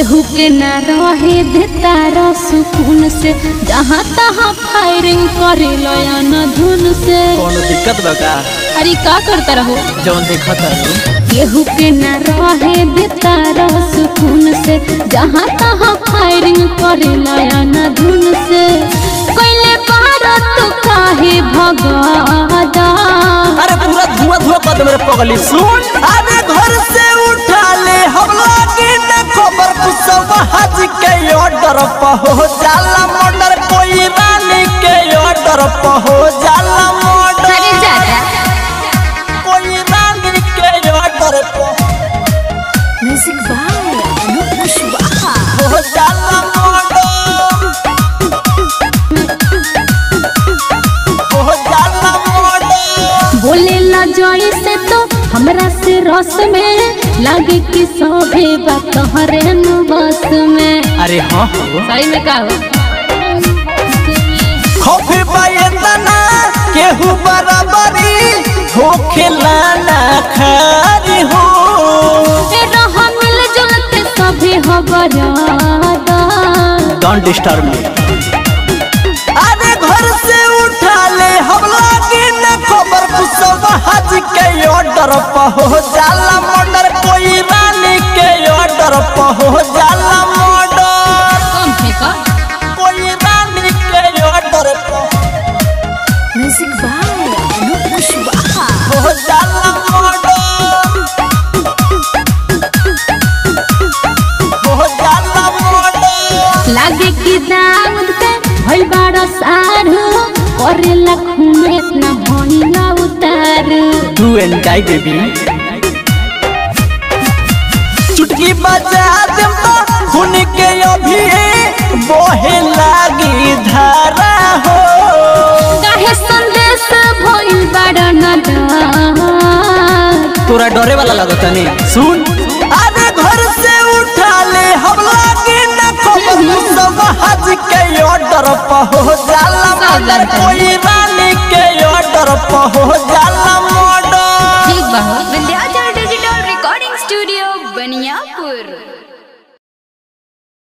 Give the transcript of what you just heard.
केहू के ना रहे देता सुकून से जहाँ तहाँ फायरिंग करे लयन धुन से कोनो दिक्कत बा का अरे का करता रहो जौन देखत है केहू के ना रहे देता सुकून से जहाँ तहाँ फायरिंग करे लयन धुन से कैले भारत काहे भगादा अरे पूरा धुआं धुआं कर दे मेरे पगली सुन अरे घर से उठा ले हम लोग न खबर कुसवा हज के ऑर्डर पहो जाला मर्डर कोई रानी के ऑर्डर पहो जाला मर्डर अरे जाजा कोई रानी के ऑर्डर पहो म्यूजिक बाय अनूप कुशवाहा हो जाला मर्डर हो जाला मर्डर बोले ला जोई से तो हमरा से रस में लागे कि सभे बात हरे बस में अरे हाँ हो सही में का हो खोफे पायतना केहू बराबरी हो खिलाना खारी हो ए रह मिल जुलते सभे हो बरादा डोंट डिस्टर्ब मी अरे घर से उठा ले हम लोग न खबर कुसवा हज के ऑर्डर पहो जाला मर्डर कोई रानी के ऑर्डर पहो जाला मर्डर कम फेंका कोई रानी के ऑर्डर पहो म्यूजिक बाय अनूप कुशवाहा हो जाला मर्डर हो जाला मर्डर लागे कि दाऊद के भइल बाड़ा सारू करेला खूने इतना भनिला उतारू डू एंड डाई बेबी चुटकी बजा दे खून के अभी बोहे लागी धारा हो काहे संदेश भइल बाड़ा नडर तोरा डरे वाला लगता नहीं सुन अरे घर से उठा ले हम लोग न खबर सब हज के ऑर्डर पहो जाला मर्डर कोई रानी के ऑर्डर पहो जाला मर्डर ठीक बा हो